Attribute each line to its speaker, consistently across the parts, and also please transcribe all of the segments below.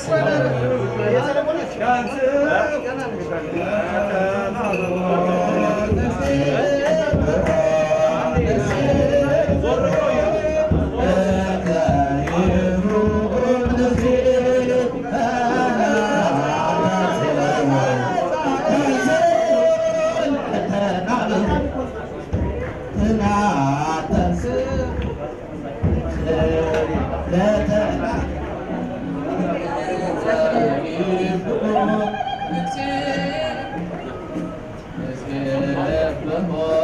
Speaker 1: ለተ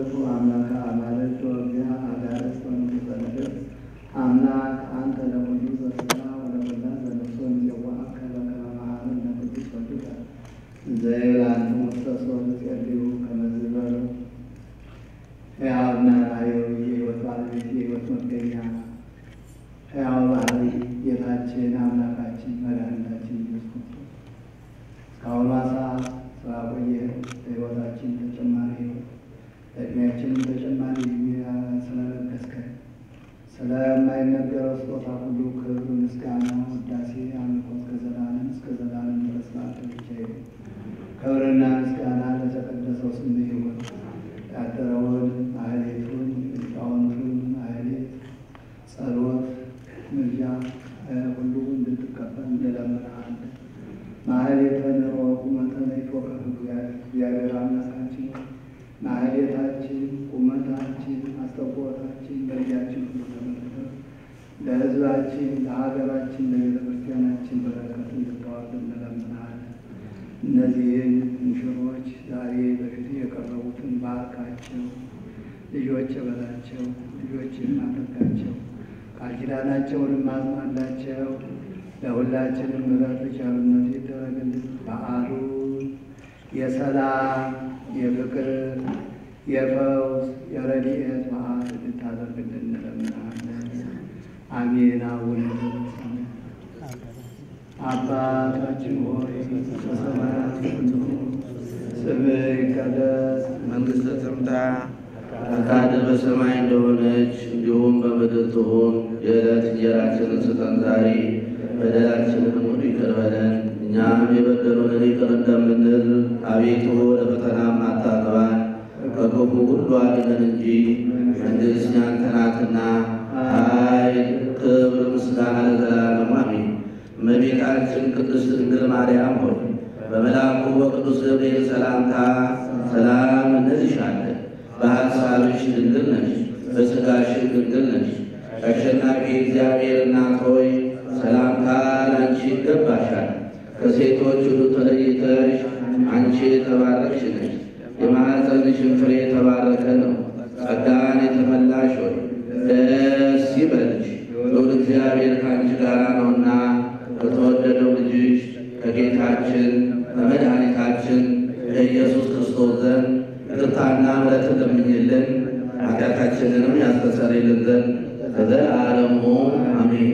Speaker 1: አማልክቱ አምላከ አማልክት ወእግዚአ አጋዕዝት ወንጉሠ ነገሥት አምላክ አንተ ለሁሉ ዘሥጋ ወለኩላ ዘነፍስ እምይእዜሰ በከመ መሃረነ ቅዱስ ወልድከ ዘይብል አንትሙ ውስተ ሶር ጸልዩ ከመ ዝበሉ ሕያውና ሕያው የሕይወት ባለቤት የሕይወት መገኛ ሕያው ባህሪ ጌታችን አምላካችን መድኃኒታችን ኢየሱስ ክርስቶስ እስካሁኗ ሰዓት ስላቆየ ለሕይወታችን ተጨማሪ ሕይወት ለዕድሜያችንም ተጨማሪ ዕድሜ ስለለገስከን ስለማይነገረው ስጦታ ሁሉ ክብር፣ ምስጋና፣ ውዳሴ፣ አምልኮ እስከ ዘላለም እስከ ዘላለም ድረስ ላንተ ብቻ ይሁን። ክብርና ምስጋና ለተቀደሰው ስም ይሁን። ያደረውን ማህሌቱን ሊቃውንቱን ማህሌት ጸሎት ምልጃ ሁሉ እንድትቀበል እንለምንሃለን። ማህሌተ ንሮ ቁመተ ለኢትዮጵያ እግዚአብሔር አምላካችን ማህሌታችን፣ ቁመታችን፣ አስተቆታችን በእጃችን ሁሉ ተመልክተው ለሕዝባችን፣ ለሀገራችን፣ ለቤተ ክርስቲያናችን በረከት እንድታወርድ እንለምንሃለን። እነዚህን ሙሽሮች ዛሬ በፊት የቀረቡትን ባርካቸው፣ ልጆች በላቸው፣ ልጆች አድርጋቸው፣ ቃል ኪዳናቸውንም አጽናላቸው። ለሁላችንም ምሕረት ቸርነት ይደረግልን። በዓሉን የሰላም የፍቅር የፈውስ የረድኤት በዓል እንድታደርግልን እንለምናለን። አሜን። አቡነ አባታችን ሆይ በሰማያት የምትኖር ስምህ ይቀደስ፣
Speaker 2: መንግሥትህ ትምጣ፣ ፈቃድህ በሰማይ እንደሆነች እንዲሁም በምድር ትሁን። የዕለት እንጀራችንን ስጠን ዛሬ፣ በደላችንንም ሁሉ ይቅር በለን እኛም የበደሉንን ይቅር እንደምንል። አቤቱ ወደ ፈተናም አታግባን፣ ከክፉ ሁሉ አድነን እንጂ መንግሥት ያንተ ናትና፣ ኃይል፣ ክብር፣ ምስጋና ለዘላለሙ አሜን። እመቤታችን ቅድስት ድንግል ማርያም ሆይ በመልአኩ በቅዱስ ገብርኤል ሰላምታ ሰላም እንልሻለን። በሐሳብሽ ድንግል ነሽ፣ በሥጋሽም ድንግል ነሽ። አሸናፊ እግዚአብሔር እናት ሆይ ሰላምታ ለአንቺ ይገባሻል። ከሴቶች ሁሉ ተለይተሽ አንቺ የተባረክሽ ነሽ። የማኅፀንሽን ፍሬ የተባረከ ነው። ጸጋን የተመላሽ ሆይ ደስ ይበልሽ፣ ልዑል እግዚአብሔር ከአንቺ ጋር ነውና ከተወደደው ልጅሽ ከጌታችን ከመድኃኒታችን ከኢየሱስ ክርስቶስ ዘንድ ይቅርታና ምሕረትን ለምኝልን ኃጢአታችንንም ያስተሰርይልን ዘንድ ለዘላለሙ አሜን።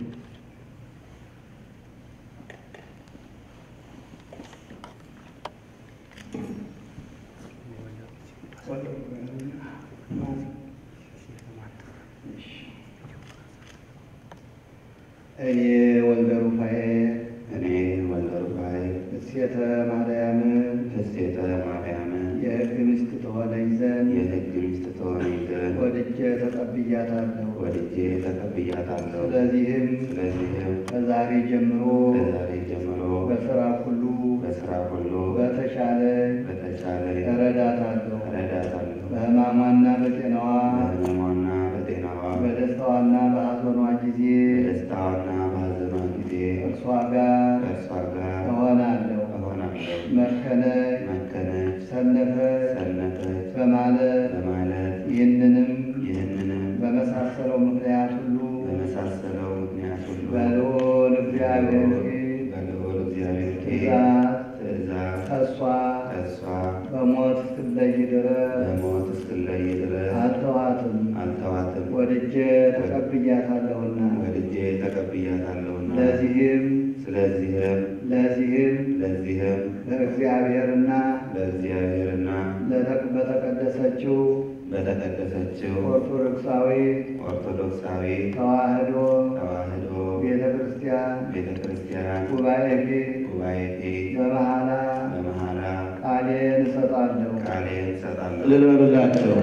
Speaker 1: እኔ ወልደ ሩፋኤል
Speaker 3: እኔ ወልደ ሩፋኤል
Speaker 1: እሴተ ማርያምን
Speaker 3: እሴተ ማርያምን
Speaker 1: የሕግ ሚስት ትሆነኝ ዘንድ
Speaker 3: የሕግ ሚስት ትሆነኝ ዘንድ
Speaker 1: ወድጄ ተቀብያታለሁ።
Speaker 3: ወድጄ ተቀብያታለሁ።
Speaker 1: ስለዚህም
Speaker 3: ስለዚህም
Speaker 1: ከዛሬ ጀምሮ
Speaker 3: ከዛሬ ጀምሮ
Speaker 1: በስራ ሁሉ
Speaker 3: በሥራ ሁሉ
Speaker 1: በተሻለ
Speaker 3: በተቻለ
Speaker 1: እረዳታለሁ።
Speaker 3: እረዳታለሁ።
Speaker 1: በሕማሟና በጤናዋ
Speaker 3: በሕመሟና በጤናዋ
Speaker 1: በደስታዋና በሐዘኗ ጊዜ
Speaker 3: በደስታዋና በሐዘኗ ጊዜ
Speaker 1: እርሷ ጋር
Speaker 3: ከእርሷ ጋር
Speaker 1: እሆናለሁ።
Speaker 3: እሆናለሁ።
Speaker 1: መከነች፣
Speaker 3: መከነች፣
Speaker 1: ሰነፈች
Speaker 3: ሰነፈች
Speaker 1: በማለት
Speaker 3: በማለት
Speaker 1: ይህንንም
Speaker 3: ይህንንም
Speaker 1: በመሳሰለው ምክንያት ሁሉ
Speaker 3: በመሳሰለው ምክንያት ሁሉ
Speaker 1: በልዑል እግዚአብሔር ፊት
Speaker 3: በልዑል እግዚአብሔር ፊት
Speaker 1: ትእዛዝ
Speaker 3: ትእዛዝ
Speaker 1: ከእሷ
Speaker 3: ከእሷ
Speaker 1: በሞት እስክለይ ድረስ
Speaker 3: በሞት እስክለይ ድረስ
Speaker 1: አልተዋትም።
Speaker 3: አልተዋትም።
Speaker 1: ወድጄ ተቀብያታለሁና
Speaker 3: ወድጄ ተቀብያታለሁና
Speaker 1: ለዚህም
Speaker 3: ስለዚህም
Speaker 1: ለዚህም
Speaker 3: ለዚህም
Speaker 1: ለእግዚአብሔርና
Speaker 3: ለእግዚአብሔርና
Speaker 1: ለተቅ- በተቀደሰችው
Speaker 3: በተቀደሰችው
Speaker 1: ኦርቶዶክሳዊ
Speaker 3: ኦርቶዶክሳዊ
Speaker 1: ተዋሕዶ
Speaker 3: ተዋሕዶ
Speaker 1: ቤተ ክርስቲያን
Speaker 3: ቤተ ክርስቲያን
Speaker 1: ጉባኤ ፊት
Speaker 3: ጉባኤ ፊት
Speaker 1: በመሐላ
Speaker 3: በመሐላ
Speaker 1: ቃሌን እሰጣለሁ።
Speaker 3: ቃሌን እሰጣለሁ።
Speaker 2: እልል በሉላቸው።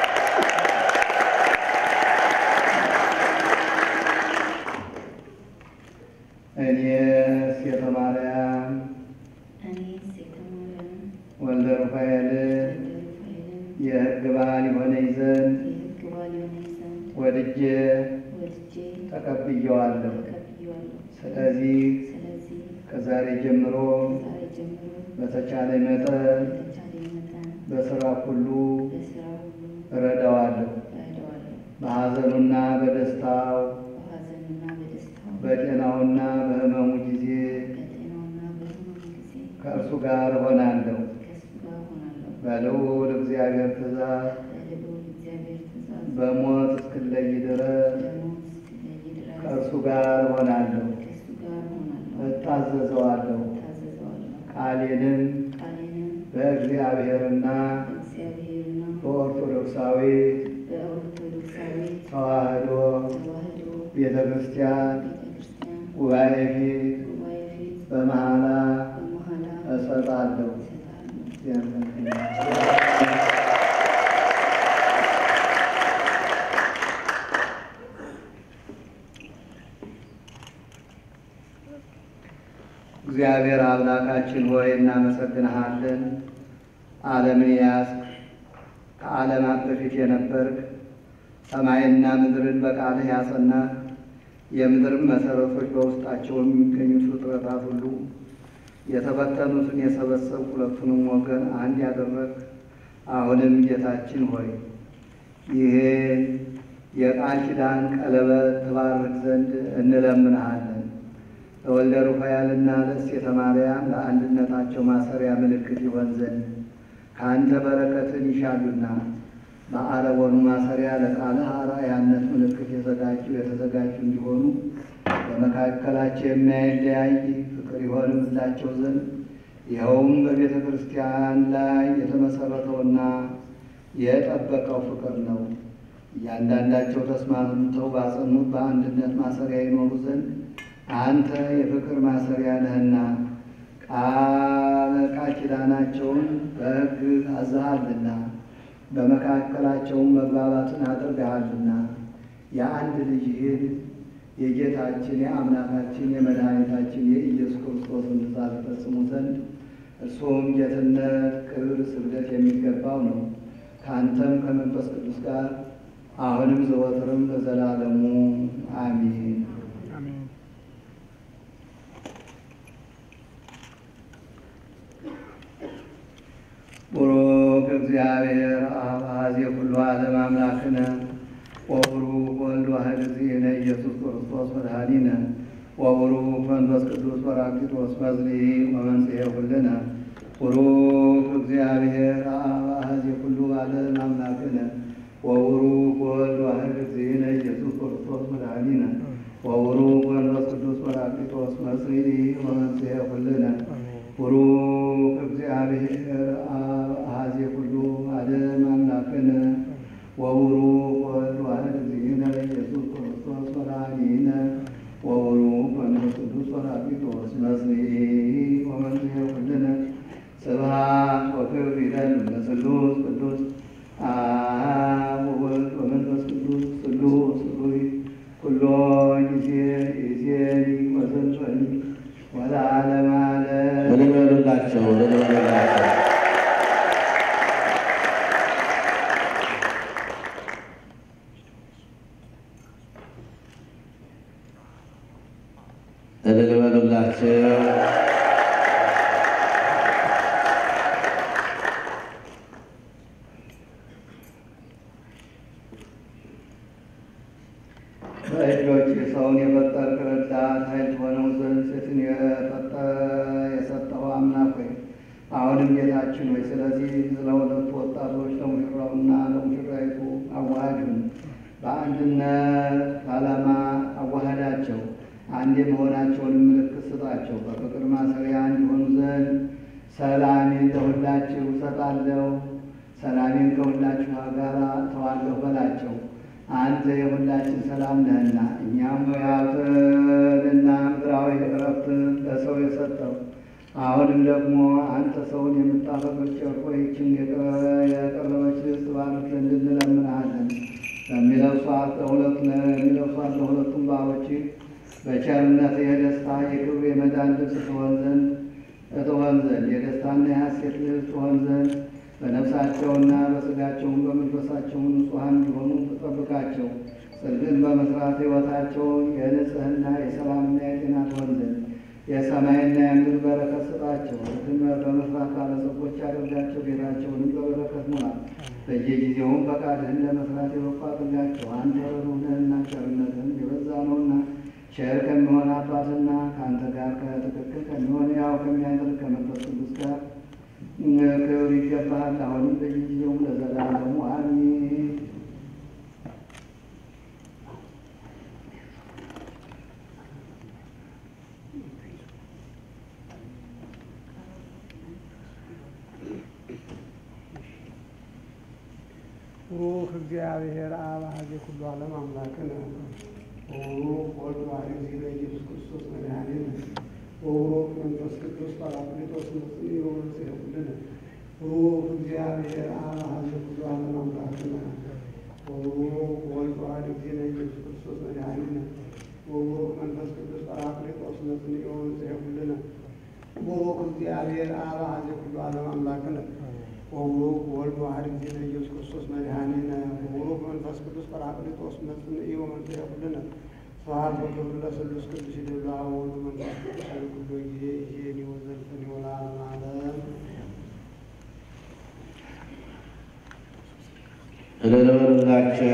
Speaker 1: እኔ ሴተ ማርያም
Speaker 4: እኔ ሴተ ማርያም
Speaker 1: ወልደ ሩፋኤል
Speaker 4: ወልደ ሩፋኤልን
Speaker 1: የሕግ ባል የሆነኝ ዘንድ
Speaker 4: የሕግ ባል የሆነኝ ዘንድ
Speaker 1: ወድጄ
Speaker 4: ወድጄ
Speaker 1: ተቀብየዋለሁ።
Speaker 4: ተቀብያለሁ።
Speaker 1: ስለዚህ
Speaker 4: ስለዚህ
Speaker 1: ከዛሬ ጀምሮ
Speaker 4: ዛሬ ጀምሮ
Speaker 1: በተቻለ መጠን
Speaker 4: በተቻለኝ መጠን
Speaker 1: በስራ ሁሉ
Speaker 4: በስራ ሁሉ
Speaker 1: እረዳዋለሁ።
Speaker 4: እረዳዋለሁ።
Speaker 1: በሐዘኑና በደስታው
Speaker 4: በሐዘኑና በደስታው
Speaker 1: በጤናውና በሕመሙ ጊዜ
Speaker 4: በጤናውና በሕመሙ ጊዜ
Speaker 1: ከእርሱ ጋር እሆናለሁ።
Speaker 4: ከእሱ ጋር ሆናለሁ።
Speaker 1: በልዑል እግዚአብሔር ትእዛዝ
Speaker 4: በልዑል እግዚአብሔር ትእዛዝ
Speaker 1: በሞት እስክለይ ድረስ
Speaker 4: በሞት እስክለይ ድረስ
Speaker 1: ከእርሱ ጋር እሆናለሁ።
Speaker 4: ከእሱ ጋር ሆናለሁ።
Speaker 1: እታዘዘዋለሁ።
Speaker 4: ታዘዘዋለሁ።
Speaker 1: ቃሌንም
Speaker 4: ቃሌንም
Speaker 1: በእግዚአብሔርና
Speaker 4: በእግዚአብሔርና
Speaker 1: በኦርቶዶክሳዊት
Speaker 4: በኦርቶዶክሳዊት
Speaker 1: ተዋሕዶ
Speaker 4: ተዋሕዶ
Speaker 1: ቤተ ክርስቲያን
Speaker 4: ቤተ ክርስቲያን
Speaker 1: ጉባኤ ፊት
Speaker 4: ጉባኤ ፊት
Speaker 1: በመሐላ
Speaker 4: በመሐላ
Speaker 1: እሰጣለሁ።
Speaker 4: እሰጣለሁ።
Speaker 1: እግዚአብሔር አምላካችን ሆይ እናመሰግንሃለን። ዓለምን ያዝክ፣ ከዓለማት በፊት የነበርክ፣ ሰማይና ምድርን በቃልህ ያጸናህ፣ የምድርን መሠረቶች በውስጣቸው የሚገኙት ፍጥረታት ሁሉ የተበተኑትን የሰበሰብ ሁለቱንም ወገን አንድ ያደረግ አሁንም ጌታችን ሆይ ይህን የቃል ኪዳን ቀለበት ትባርክ ዘንድ እንለምንሃለን። ለወልደ ሩፋኤልና ለእሴተ ማርያም ለአንድነታቸው ማሰሪያ ምልክት ይሆን ዘንድ ከአንተ በረከትን ይሻሉና በአረቦኑ ማሰሪያ ለቃልህ አርአያነት ምልክት የዘጋጁ የተዘጋጁ እንዲሆኑ በመካከላቸው የማይለያይ ፍቅር ይሆንላቸው ዘንድ ይኸውም በቤተ ክርስቲያን ላይ የተመሰረተውና የጠበቀው ፍቅር ነው። እያንዳንዳቸው ተስማምተው ባጸኑት በአንድነት ማሰሪያ ይኖሩ ዘንድ አንተ የፍቅር ማሰሪያ ነህና ቃል ቃል ኪዳናቸውን በሕግ አዝሃልና በመካከላቸውም መግባባትን አድርገሃልና የአንድ ልጅህን የጌታችን የአምላካችን የመድኃኒታችን የኢየሱስ ክርስቶስን ትእዛዝ ፈጽሙ ዘንድ እርሱም ጌትነት፣ ክብር፣ ስግደት የሚገባው ነው። ከአንተም ከመንፈስ ቅዱስ ጋር አሁንም ዘወትርም ለዘላለሙ አሚን። ቡሩክ እግዚአብሔር አብ አኀዜ ኩሉ ዓለም አምላክነ ወቡሩክ ወልድ ዋሕድ እግዚእነ ኢየሱስ ክርስቶስ መድኃኒነ ወቡሩክ መንፈስ ቅዱስ ጰራቅሊጦስ መዝኒ ወመንጽሔ ኩልነ ቡሩክ እግዚአብሔር አብ አኀዜ ኩሉ ዓለም አምላክነ ወቡሩክ ወልድ ዋሕድ እግዚእነ ኢየሱስ ክርስቶስ መድኃኒነ ወቡሩክ መንፈስ ቅዱስ ጰራቅሊጦስ መጽንዒ ወመንጽሔ ኩልነ ቡሩክ እግዚአብሔር አብ አኀዜ ኩሉ ዓለም አምላክነ ወቡሩክ ወልድ ዋሕድ እግዚእነ ኢየሱስ ክርስቶስ መድኃኒነ ወቡሩክ መንፈስ ቅዱስ ጰራቅሊጦስ መጽንዒ ወመንጽሔ ኩልነ ስብሐት ወክብር ይደሉ ለስሉስ ቅዱስ አብ ወወልድ ወመንፈስ ቅዱስ ስሉስ ሩይ ኩሎ ጊዜ ይእዜኒ ወዘልፈኒ ወለዓለመ ዓለም
Speaker 2: ምን ይበሉላቸው ምን ይበሉላቸው። እልል በሉላቸው።
Speaker 1: በእጆች ሰውን የፈጠርክ ረዳት ኃይል ሆነው ዘንድ ሴትን የፈጠረ የሰጠው አምላክ ሆይ አሁንም ጌታችን ሆይ ስለዚህ ስለ ሁለቱ ወጣቶች ለሙሽራውና ለሙሽራይቱ አዋሃዱን በአንድነት ዓላማ አዋሃዳቸው። አንድ የመሆናቸውንም ምልክት ስጣቸው። በፍቅር ማሰሪያ እንዲሆኑ ዘንድ ሰላሜን ለሁላችሁ እሰጣለሁ፣ ሰላሜን ከሁላችሁ ጋር እተዋለሁ በላቸው። አንተ የሁላችን ሰላም ነህና እኛም ሀብትንና ምድራዊ ዕረፍትን ለሰው የሰጠው አሁንም ደግሞ አንተ ሰውን የምታፈቅር ቸር ሆይ ይህችን የቀረበች ልብስ ባርክ ዘንድ እንለምንሃለን። ለሚለብሷት ለሁለቱ ለሚለብሷት ለሁለቱም ባሮች በቸርነት የደስታ የክብር የመዳን ልብስ ትሆን ዘንድ ትሆን ዘንድ የደስታና የሐሴት ልብስ ትሆን ዘንድ በነፍሳቸውና በሥጋቸውም በመንፈሳቸውም ንጹሐን እንዲሆኑ ተጠብቃቸው። ጽድቅን በመስራት ሕይወታቸውን የንጽሕና የሰላምና የጤና ትሆን ዘንድ የሰማይና የምድር በረከት ስጣቸው። ሕግን በመስራት ባለጸጎች ያደርጋቸው። ቤታቸውንም በበረከት ሙላ። በየጊዜውም ፈቃድህን ለመስራት የበቁ አድርጋቸው። አንተ ርኅሩህ ነህና ቸርነትህም የበዛ ነውና ቸር ከሚሆን አባትና ከአንተ ጋር ከትክክል ከሚሆን ያው ከሚያደርግ ከመንፈስ ቅዱስ ጋር ክብር ይገባሃል። አሁንም በየጊዜውም ለዘላለሙ አሜን።
Speaker 5: ሩህ እግዚአብሔር አብ ሀዜ ኩሉ ዓለም አምላክን ወሩህ ወልድ ዋሕድ ጊዜ ኢየሱስ ክርስቶስ መድኃኒነ ወሩህ መንፈስ ቅዱስ ጳራቅሊጦስ መጽንዕ ወመንጽሔ ኩልነ ሩህ እግዚአብሔር አብ ሀዜ ኩሉ ዓለም አምላክን ወሩህ ወልድ ዋሕድ ጊዜ ኢየሱስ ክርስቶስ መድኃኒነ ወሩህ መንፈስ ቅዱስ ጳራቅሊጦስ መጽንዕ ወመንጽሔ ኩልነ ቡሩክ እግዚአብሔር አብ ሀዜ ኩሉ ዓለም አምላክነ ወቡሩክ ወልድ ዋሕድ ጊዜ ኢየሱስ ክርስቶስ መድኃኒነ ወቡሩክ መንፈስ ቅዱስ ጰራቅሊጦስ መጽንዕ ወመንጽሔ ኩልነ ስብሐት ወክብር ለስሉስ ቅዱስ ይደሉ አብ ወወልድ ወመንፈስ ቅዱስ ኃይለ ኩሉ ጊዜ ይእዜኒ ወዘልፈኒ ወለዓለመ ዓለም
Speaker 2: እልል በሉላቸው።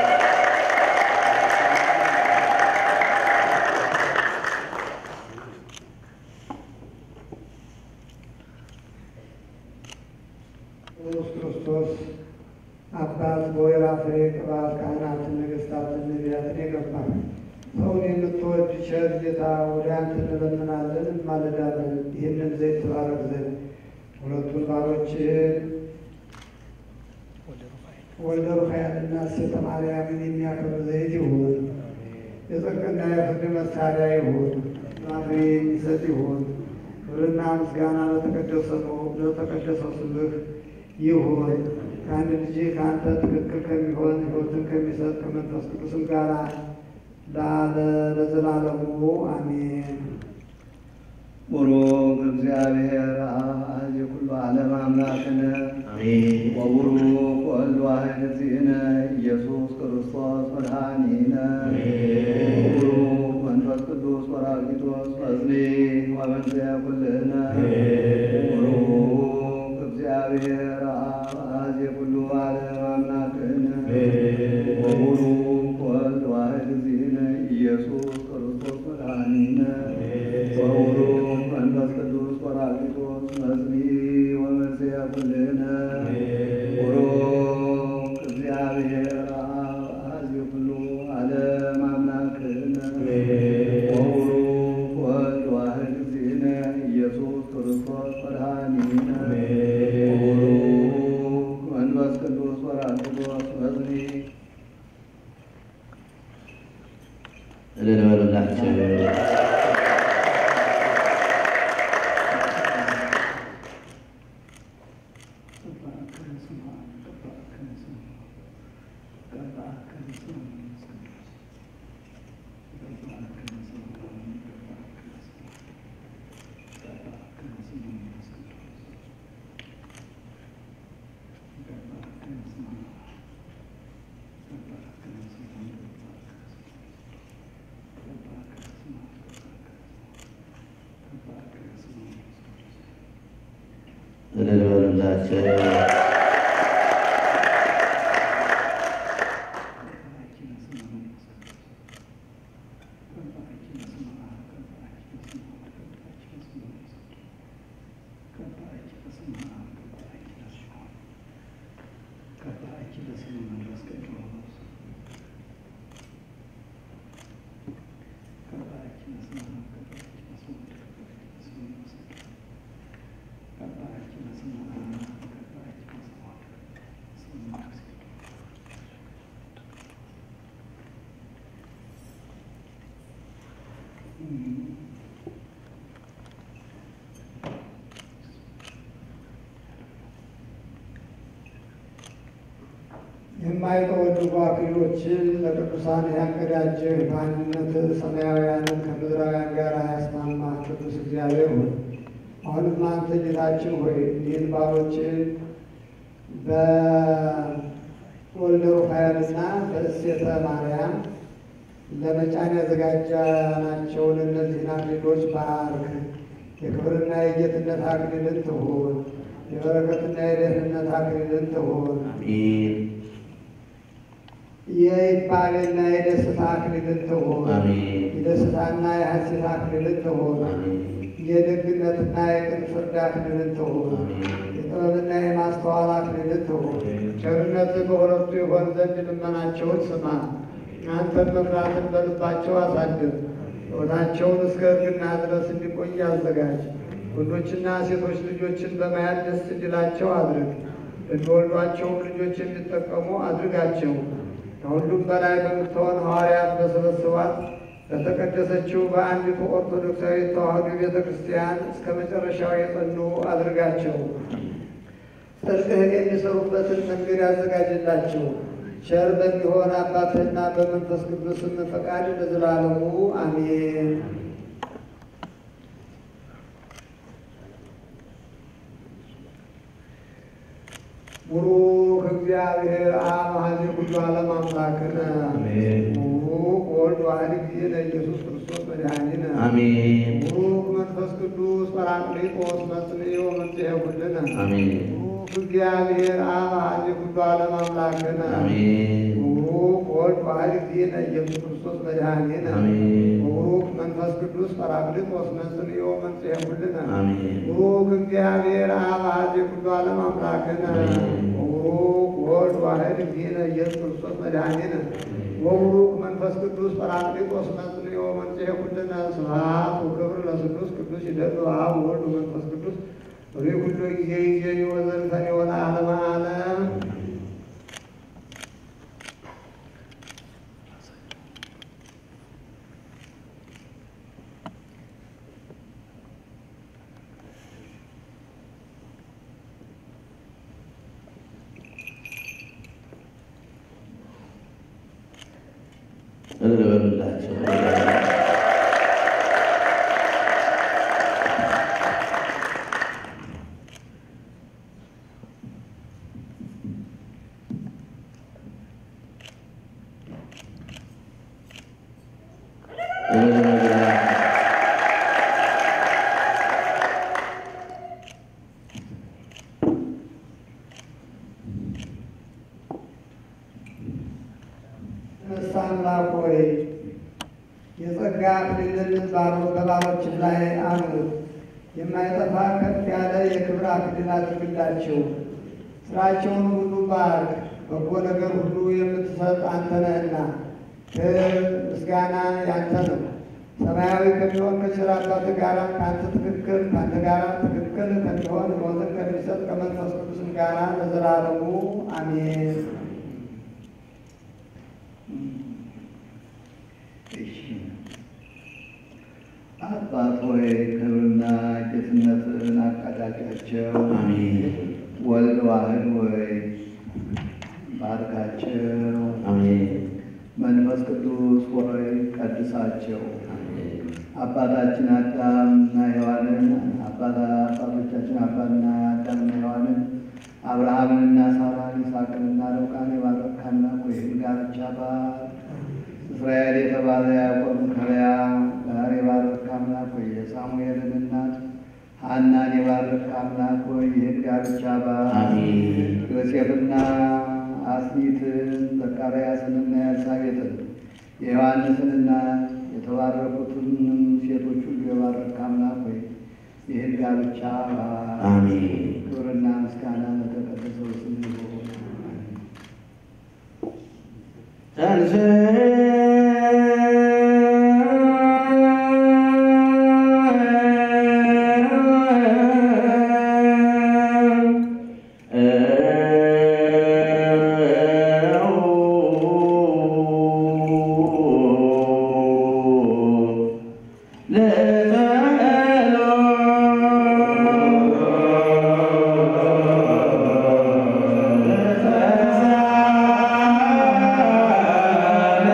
Speaker 5: ኢየሱስ ክርስቶስ አባት በወይራ ፍሬ ቅባት ካህናትን፣ ነገሥታትን፣ ነቢያትን የገባ ሰውን የምትወድ ቸር ጌታ ወደ አንተ እንለምናለን እንማልዳለን። ይህንን ዘይት ትባረክ ዘንድ ሁለቱን ባሮችህን ወልደ ሩፋኤልና ሴተ ማርያምን የሚያከብር ዘይት ይሁን። የጽድቅና የፍርድ መሳሪያ ይሁን። ፍሬ የሚሰጥ ይሁን። ክብርና ምስጋና ለተቀደሰው ለተቀደሰው ስምህ ይሁን። ከአንድ ልጅ ከአንተ ትክክል ከሚሆን ሕይወትን ከሚሰጥ ከመንፈስ ቅዱስም ጋር ላለ ለዘላለሙ አሜን።
Speaker 1: ቡሩክ እግዚአብሔር አብ የኩሉ ዓለም አምላክነ
Speaker 2: አሜን።
Speaker 1: ወቡሩክ ወልድ ዋሕድ እግዚእነ ኢየሱስ ክርስቶስ መድኃኒነ ወቡሩክ መንፈስ ቅዱስ ጰራቅሊጦስ መጽንዕ ወመንጽሔ ኩልነ ቡሩክ እግዚአብሔር አብ የኩሉ ዓለም አምላክነ ወቡሩክ ወልድ ዋሕድ እግዚእነ ኢየሱስ ክርስቶስ መድኃኒነ ወቡሩክ መንፈስ ቅዱስ ጰራቅሊጦስ መጽንዕ ወመንጽሔ ኩልነ ቡሩክ እግዚአብሔር አብ የኩሉ ዓለም አምላክነ ወቡሩክ ወልድ ዋሕድ እግዚእነ ኢየሱስ ክርስቶስ መድኃኒነ ወቡሩክ መንፈስ ቅዱስ ጰራቅሊጦስ መጽንዕ
Speaker 2: እልል በሉላቸው። እልል በሉላቸው።
Speaker 5: የማይተወድቁ አክሊሎችን ለቅዱሳን ያቀዳጀህ በአንድነት ሰማያውያንን ከምድራውያን ጋር ያስማማ ቅዱስ እግዚአብሔር ሆይ አሁንም አንተ ጌታችን ሆይ ይህን ባሮችን በወልደ ሩፋኤልና በእሴተ ማርያም ለመጫን ያዘጋጃናቸውን እነዚህን አክሊሎች ባርክ። የክብርና የጌትነት አክሊልን ትሁን። የበረከትና የደህንነት አክሊልን ትሁን።
Speaker 2: አሜን
Speaker 5: የይባልና የደስታ አክሊልን ትሁን።
Speaker 2: አሜን
Speaker 5: የደስታና የሐሴት አክሊልን ትሁን።
Speaker 2: አሜን
Speaker 5: የደግነትና የቅን ፍርድ አክሊልን ትሁን። የጥበብና የማስተዋል አክሊልን ትሁን። ቸርነት በሁለቱ የሆን ዘንድ ልመናቸውን ስማ። አንተን መፍራትን በልባቸው አሳድር። ሕይወታቸውን እስከ እርግና ድረስ እንዲቆይ አዘጋጅ። ወንዶችና ሴቶች ልጆችን በማየት ደስ እንዲላቸው አድርግ። ለሚወልዷቸውም ልጆች የሚጠቀሙ አድርጋቸው። ከሁሉም በላይ በምትሆን ሐዋርያት በሰበሰቧት በተቀደሰችው በአንዲቱ ኦርቶዶክሳዊ ተዋሕዶ ቤተ ክርስቲያን እስከ መጨረሻው የጸኑ አድርጋቸው። ጽድቅህን የሚሰሩበትን መንገድ ያዘጋጅላቸው። ቸር በሚሆን አባትህና በመንፈስ ቅዱስም ፈቃድ ለዘላለሙ አሜን። ቡሩክ እግዚአብሔር አብ ኀዜ ኩሉ ዓለም አምላክነ
Speaker 2: አሜን።
Speaker 5: ቡሩክ ወልድ ዋሕድ ጊዜነ ኢየሱስ ክርስቶስ መድኃኒነ
Speaker 2: አሜን
Speaker 5: ቡሩክ መንፈስ ቅዱስ ጰራቅሊጦስ መጽንዒ ወመጽሔ ኩልነ
Speaker 2: አሜን
Speaker 5: ቡሩክ እግዚአብሔር አብ ኀዜ ኩሉ ዓለም አምላክነ
Speaker 2: አሜን
Speaker 5: ቡሩክ ወልድ ዋሕድ ጊዜነ ኢየሱስ ክርስቶስ መድኃኒነ
Speaker 2: አሜን
Speaker 5: ቡሩክ መንፈስ ቅዱስ ጰራቅሊጦስ መጽንዒ ወመጽሔ ኩልነ
Speaker 2: አሜን
Speaker 5: ቡሩክ እግዚአብሔር አብ ኀዜ ኩሉ ዓለም አምላክነ
Speaker 2: አሜን።
Speaker 5: ቡሩክ ወልድ ዋሕድ ጊዜነ ኢየሱስ ክርስቶስ መድኃኒነ ወቡሩክ መንፈስ ቅዱስ ጰራቅሊጦስ መጽንዒ ወመጽሔ ኩልነ ስብሐት ወክብር ለስሉስ ቅዱስ ይደሉ አብ ወወልድ ወመንፈስ ቅዱስ ሪ ኩሉ ጊዜ ጊዜ ወዘልፈኒ ወለዓለመ ዓለም
Speaker 2: እልል በሉላቸው እልል በሉላቸው
Speaker 5: ተነሳ አምላክ ሆይ የጸጋ አክሊልን ባሮ- በባሮችህ ላይ አኑር። የማይጠፋ ከፍ ያለ የክብር አክሊል አድርግላቸው። ስራቸውን ሁሉ ባርክ። በጎ ነገር ሁሉ የምትሰጥ አንተ ነህና ክብር ምስጋና ያንተ ነው። ሰማያዊ ከሚሆን ከቸር አባትህ ጋር ከአንተ ትክክል ከአንተ ጋር ትክክል ከሚሆን ሞትን ከሚሰጥ ከመንፈስ ቅዱስም ጋር ለዘላለሙ አሜን።
Speaker 1: እሺ አባት ሆይ ክብርና ጌትነትን አቃዳጫቸው።
Speaker 2: አሜን
Speaker 1: ወልድ ዋሕድ ሆይ ባርካቸው።
Speaker 2: አሜን
Speaker 1: መንፈስ ቅዱስ ሆይ ቀድሳቸው።
Speaker 2: አሜን
Speaker 1: አባታችን አዳምና ሔዋንን አባታ አባቶቻችን አባትና አዳምና ሔዋንን አብርሃምንና ሳራን ይስሐቅንና ርብቃን የባረክ አምላክ ሆይ ጋብቻ ባር እስራኤል የተባለ ያዕቆብን ከልያ ጋር የባረክ አምላክ ሆይ የሳሙኤልን እናት ሐናን የባረክ አምላክ ሆይ ይህን ጋብቻ ባር
Speaker 2: አሜን
Speaker 1: ዮሴፍና አስኒትን ዘካርያስንና ኤልሳቤጥን የዮሐንስንና የተባረኩትን ሴቶች ሁሉ የባረክ አምላክ ሆይ ይህን ጋብቻ ባር
Speaker 2: አሜን
Speaker 1: ክብርና ምስጋና ለተቀደሰው ስም ይሁን።
Speaker 2: ለጸሎት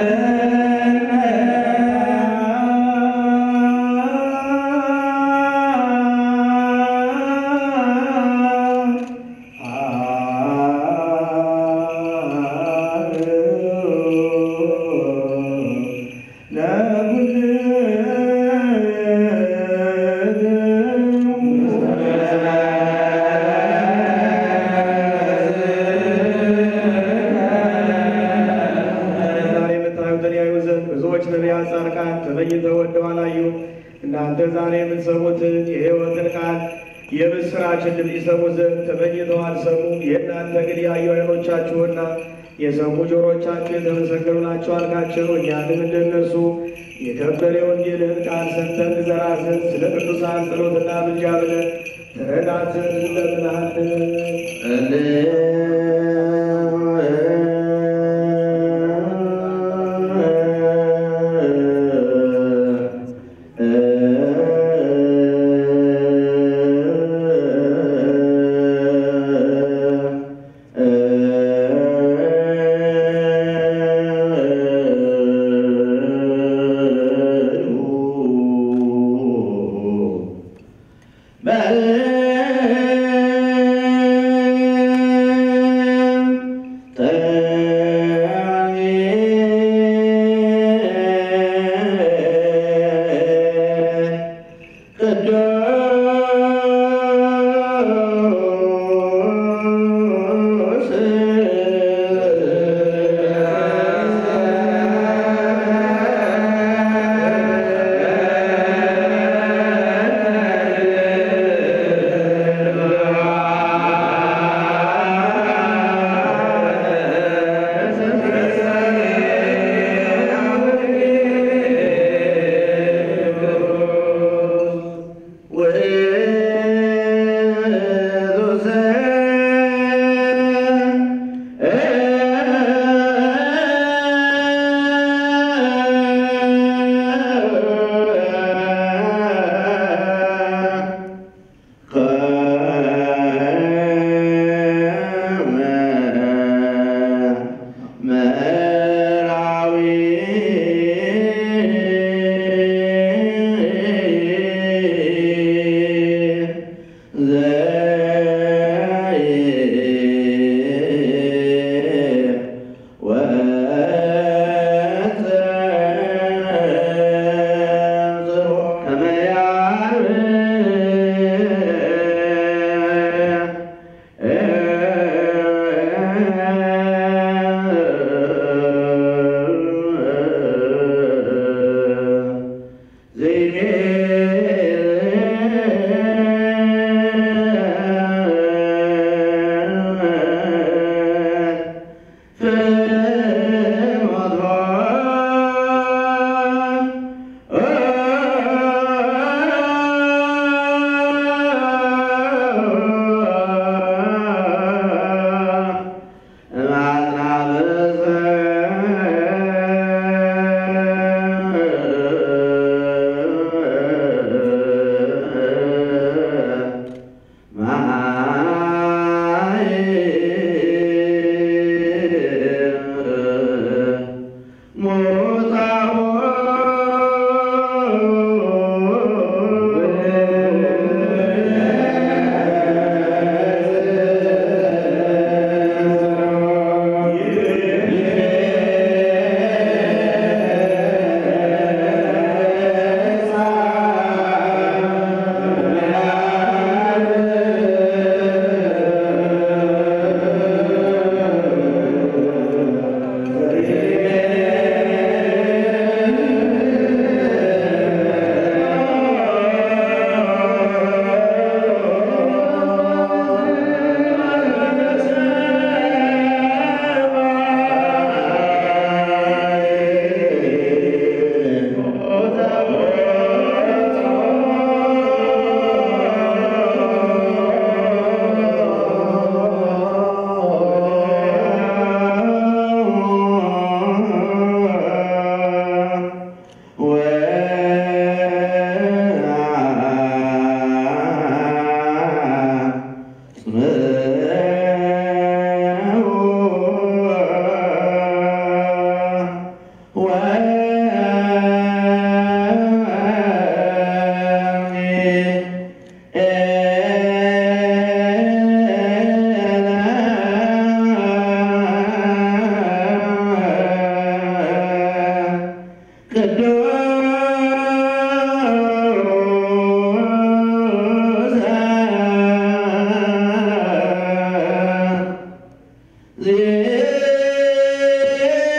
Speaker 6: እናንተ ዛሬ የምትሰሙትን የሕይወትን ቃል የምስራችን ድምፅ ይሰሙ ዘንድ ተመኝተው አልሰሙም። የእናንተ ግን ያዩ ዓይኖቻችሁና የሰሙ ጆሮቻችሁ የተመሰገኑ ናቸው አልካቸው። እኛንም እንደነሱ የከበረ የወንጌልህን ቃል ሰምተን እንዘራ ዘንድ ስለ ቅዱሳን ጸሎትና ምልጃ ብለን ትረዳን ዘንድ እንለምንሃለን።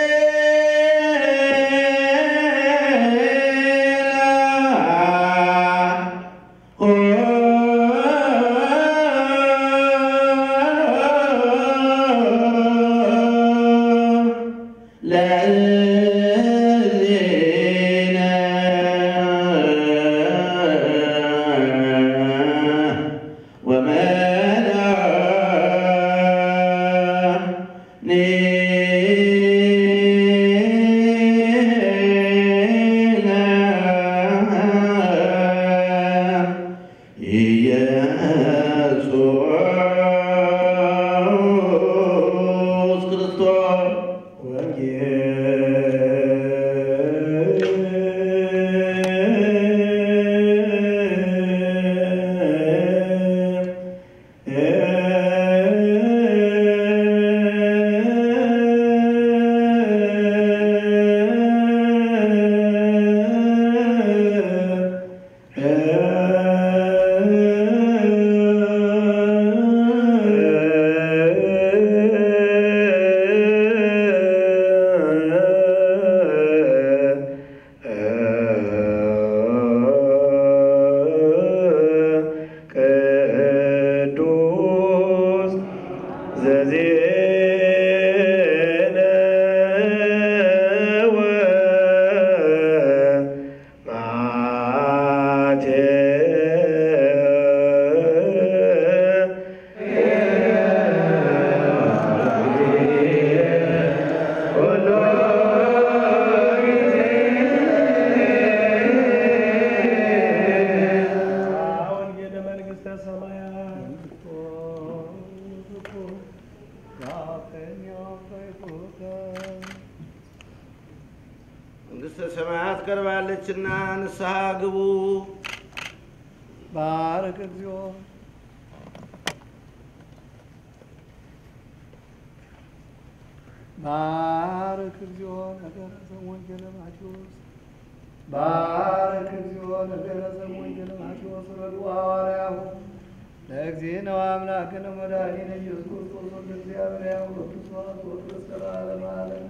Speaker 1: ዜና መንግሥተ ሰማያት ቀርባለችና ንስሐ ግቡ።
Speaker 5: ባረክ እግዚኦ ባረክ እግዚኦ ነገረ ዘወንጌለ ማቴዎስ ባረክ እግዚኦ ነገረ ዘወንጌለ ማቴዎስ ረዱ ሐዋርያሁ ለእግዚእነ ወአምላክነ መድኃኒነ ኢየሱስ ክርስቶስ ወልደ እግዚአብሔር ያው ወክርስቶስ ወክርስቶስ ዓለም ዓለም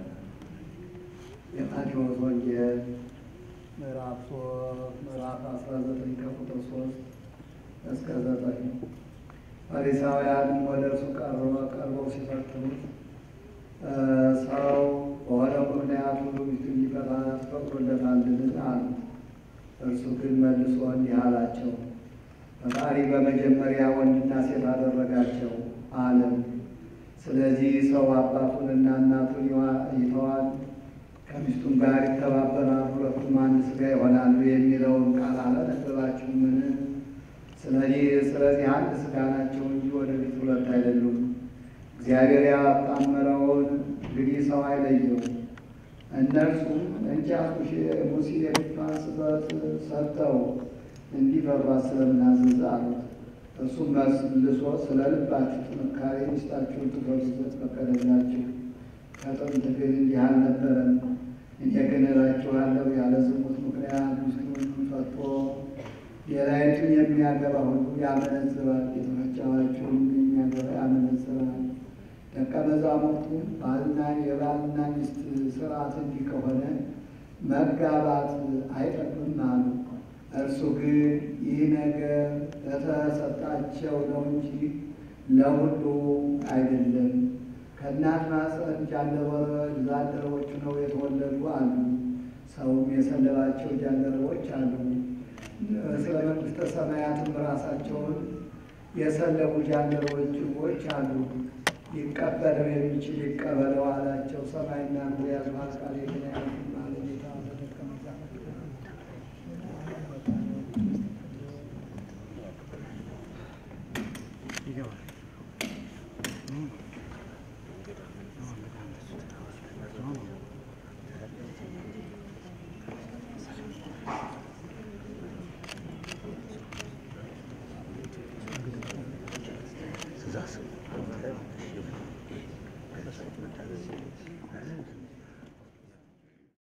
Speaker 5: የማቴዎስ ወንጌል ምዕራፍ ሶስት ምዕራፍ አስራ ዘጠኝ ከቁጥር ሶስት እስከ ዘጠኝ ፈሪሳውያንም ወደ እርሱ ቀርበው ቀርበው ሲፈትኑት ሰው በሆነው ምክንያት ሁሉ ሚስቱን ሊፈታ ፈቅዶለታልን? አሉት። እርሱ ግን መልሶ እንዲህ አላቸው፣ ፈጣሪ በመጀመሪያ ወንድና ሴት አደረጋቸው አለ። ስለዚህ ሰው አባቱንና እናቱን ይተዋል፣ ከሚስቱም ጋር ይተባበራል፣ ሁለቱም አንድ ሥጋ ይሆናሉ የሚለውን ቃል አላነበባችሁምን? ስለዚህ ስለዚህ አንድ ሥጋ ናቸው እንጂ ወደፊት ሁለት አይደሉም። እግዚአብሔር ያጣመረውን እንግዲህ ሰው አይለየው። እነርሱም እንጨት ሙሴ የፊቷን ስበት ሰጥተው እንዲፈሯት ስለምናዘዝ አሉት። እርሱም መልሶ ስለ ልባችሁ ጥንካሬ ሚስታችሁን ትፈሩ ዘንድ ፈቀደላችሁ። ከጥንት ግን እንዲህ አልነበረም። እኔ ግን እላችኋለሁ ያለ ዝሙት ምክንያት ሚስቱን ፈቶ ሌላይቱን የሚያገባ ሁሉ ያመነዝራል፣ የተመቸዋችሁን የሚያገባ ያመነዝራል። ደቀ መዛሙርቱ ባልና የባልና ሚስት ስርዓት እንዲህ ከሆነ መጋባት አይጠቅምም አሉ። እርሱ ግን ይህ ነገር ለተሰጣቸው ነው እንጂ ለሁሉ አይደለም። ከእናት ማኅፀን ጃንደረቦች ነው የተወለዱ አሉ። ሰውም የሰለባቸው ጃንደረቦች አሉ። ስለ መንግሥተ ሰማያትም ራሳቸውን የሰለቡ ጃንደረቦች አሉ። ሊቀበለው የሚችል ይቀበለው አላቸው። ሰማይና ምድር ያልፋል፣ ቃሌ ግን አያልፍም አለ።